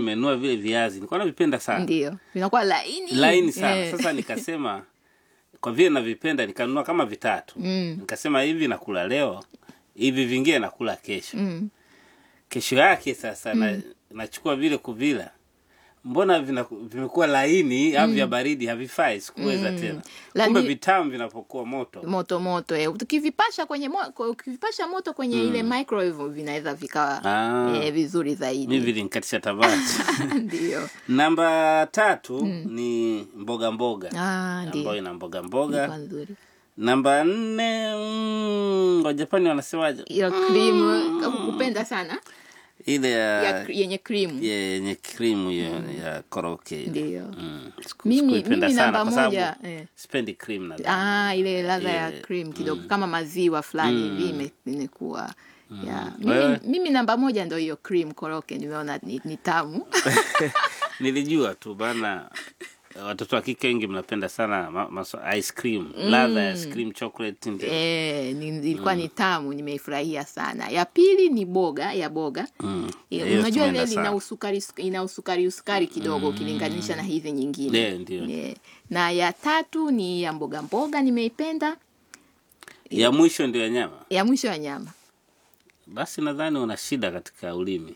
nimenunua vile viazi nilikuwa navipenda sana ndio vinakuwa laini laini sana Eh. sasa nikasema kwa vile navipenda nikanunua kama vitatu Mm. nikasema hivi nakula leo hivi vingine nakula kesho Mm. kesho yake sasa na, nachukua vile kuvila mbona vina, vimekuwa laini au vya baridi havifai sikuweza tena Lani- kumbe vitamu vinapokuwa moto moto moto eh. ukivipasha kwenye mo, kwa- ukivipasha moto kwenye ile microwave vinaweza vikawa Ah. eh, vizuri mi zaidi vilinkatisha tamaa ndio namba tatu ni mboga mboga Ah, ambayo ndio ina mboga Ilikuwa mboga nzuri namba nne mm, wajapani wanasemaje hiyo cream kama kupenda sana ile ya, ya yenye cream yenye krimu hiyo ya koroke ile. ndio Mm. Siku- Mimi- sikuipenda mimi sana namba kwa sababu moja, eh. sipendi cream na ah, ile ladha ya Eh, cream kidogo kama maziwa fulani hivi ime- imekuwa ya mimi, Wewe? mimi namba moja ndo hiyo cream koroke nimeona ni, ni tamu nilijua tu bana watoto wa kike wengi mnapenda sana ma, maso, ice cream ladha ya ice cream chocolate ndio Eh, ni, ilikuwa ni tamu nimeifurahia sana ya pili ni boga ya boga Mm. Eh, Hiyo unajua ile tumeenda ina sana. usukari ina usukari usukari kidogo ukilinganisha na hizi nyingine Yeah, ndio. Eh, na ya tatu ni ya mboga mboga nimeipenda ya mwisho ndio ya nyama ya mwisho ya nyama basi nadhani una shida katika ulimi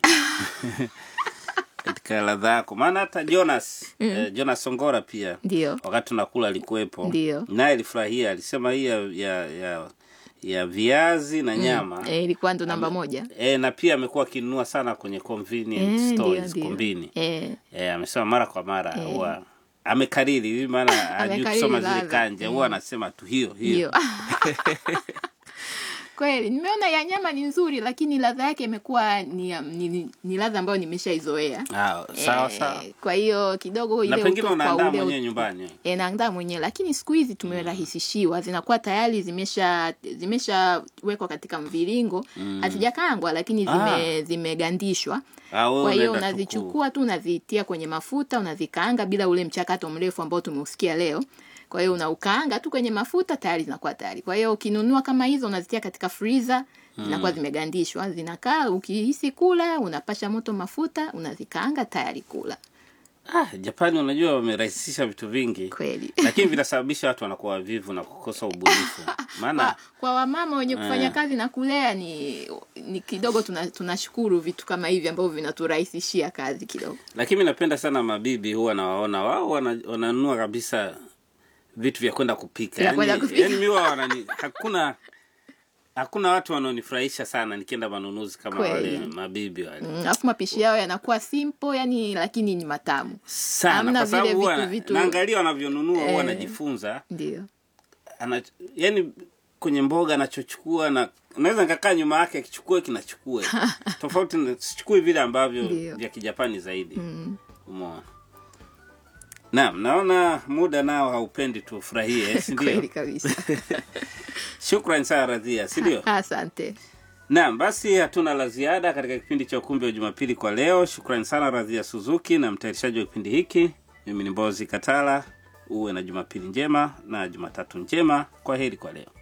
katika ladha yako maana hata jonas eh, jonas songora pia ndio wakati tunakula alikuwepo Ndio. naye alifurahia alisema hii ya, ya, ya, ya viazi na nyama eh, ilikuwa ndo namba moja e, na pia amekuwa akinunua sana kwenye convenience Eh, ndio, stores ndio. kombini eh, e, amesema mara kwa mara huwa amekariri hivi maana hajui Amekariri kusoma zile ladha. kanja huwa anasema tu hiyo hiyo hiyo kweli nimeona ya nyama ni nzuri lakini ladha yake imekuwa ni, ya- ni, ni, ni ladha ambayo nimeshaizoea Ah, sawa Eh, sawa kwa hiyo kidogo na ile pengine uto- unaandaa kwa ule mwenyewe nyumbani e, naandaa mwenyewe lakini siku hizi tumerahisishiwa zinakuwa tayari zimesha zimeshawekwa katika mviringo hazijakaangwa lakini zime, zimegandishwa Ah, wewe kwa hiyo unaenda tu ku- unazichukua tu unazitia kwenye mafuta unazikaanga bila ule mchakato mrefu ambao tumeusikia leo kwa hiyo unaukaanga tu kwenye mafuta tayari zinakuwa tayari kwa hiyo ukinunua kama hizo unazitia katika freezer zinakuwa zimegandishwa zinakaa ukihisi kula unapasha moto mafuta unazikaanga tayari kula ah, japani unajua wamerahisisha vitu vingi kweli lakini vinasababisha watu wanakuwa wavivu na kukosa ubunifu maana kwa, kwa wamama wenye kufanya Eh. kazi na kulea ni ni kidogo tuna- tunashukuru vitu kama hivi ambavyo vinaturahisishia kazi kidogo lakini mi napenda sana mabibi huwa nawaona wao wana- wananunua kabisa vitu vya kwenda kupika Vya kwenda yani, kupika. yani mi huwa wanani hakuna hakuna watu wanaonifurahisha sana nikienda manunuzi kama Kweli. wale mabibi wale Mm, alafu mapishi yao yanakuwa simple yani lakini ni matamu sana Hamna kwa sababu vile huwa vitu- vitu- naangalia wanavyonunua huwa Eh. najifunza ndio ana yani kwenye mboga anachochukua na naweza nikakaa nyuma yake akichukue kinachukue tofauti na- sichukui vile ambavyo Ndio. vya kijapani zaidi mm. umeona naam naona muda nao haupendi tufurahie si kweli ndio kabisa shukran sana radhia si ndio asante naam basi hatuna la ziada katika kipindi cha ukumbi wa jumapili kwa leo shukrani sana radhia suzuki na mtayarishaji wa kipindi hiki mimi ni mbozi katala uwe na jumapili njema na jumatatu njema kwa heri kwa leo